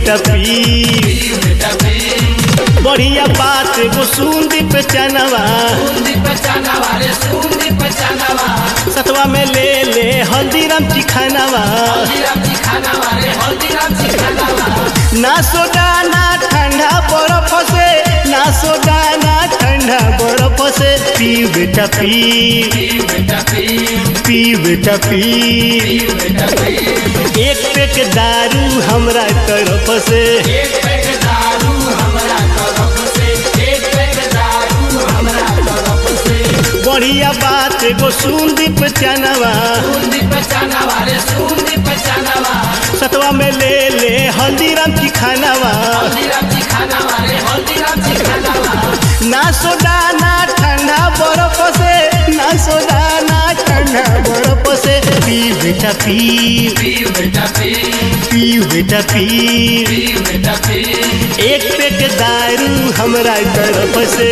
बेटा पी बढ़िया बात एगो सुन दी पे चनवा सतवा में ले ले हल्दीराम चिखानवा ना सोडा ना ठंडा बर्फ से ना सोडा ना ठंडा बर्फ से पी बेटा पी पी बेटा पी एक पेक दारू हमरा तरफ से बढ़िया बात एगो सुन दी पे चनवा सतवा में ले ले हल्दीराम की खानावा ना सोडा ना ठंडा बर्फ से ना सोडा ना ठंडा बर्फ से पी बेटा पी पी बेटा पी एक पेक दारू हमरा तरफ से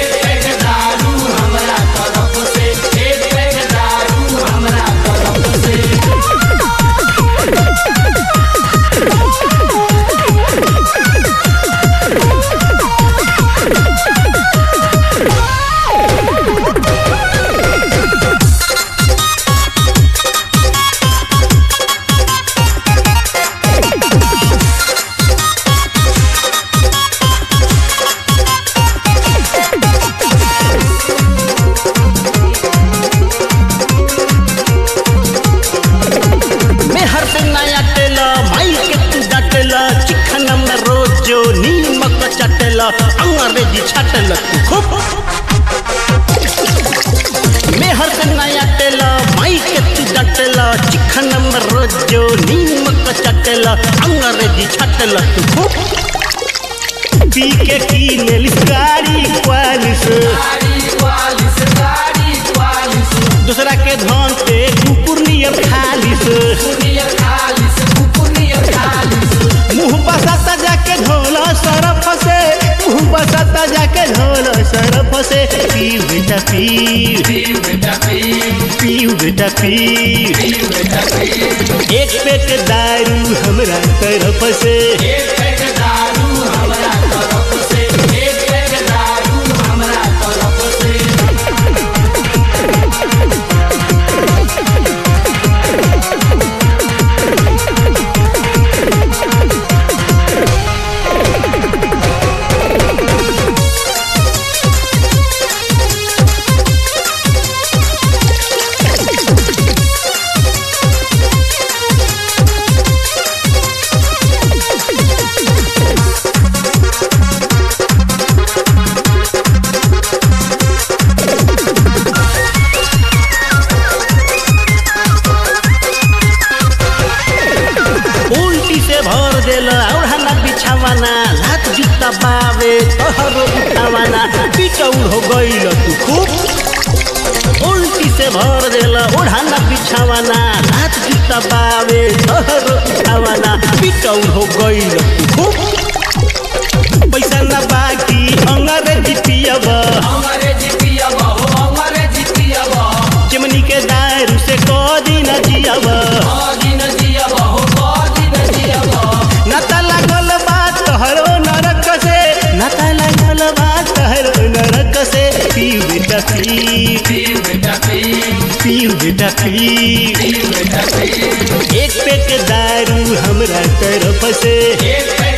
मैं हर से नया टेला माई के तू डाटेला चिकन में रोजो नीमक चटेला अंग्रेजी छाटेला तू खूब मैं हर से नया टेला माई के तू डाटेला चिकन में रोजो नीमक चटेला अंग्रेजी छाटेला तू खूब पी के की नेलिस गाड़ी क्वालिस दूसरा के धन पे कुकुर नियर खालिस मुंह बसाता जाके ढोल सरफ से मुंह बसाता जाके ढोल सरफ से पी बेटा पी पी बेटा पी एक पेट दारू हमरा तरफ से उल्टी से भर देला ओढ़ाना बिछावाना लात जूता बावे तोहरो उठावाना पिटौल हो गईल तू खूब उल्टी से भर देला ओढ़ाना बिछावाना लात जूता बावे तोहरो उठावाना पिटौल हो गईल तू खूब पैसा ना बाकी अंग्रेजी पियबा चिमनी के दारू से कदी न जियबा नता लागल बा तोहरो नरक से नता लागल बा तोहरो नरक से पी बेटा पी पी बेटा पी एक पेट दारू हमरा तरफ से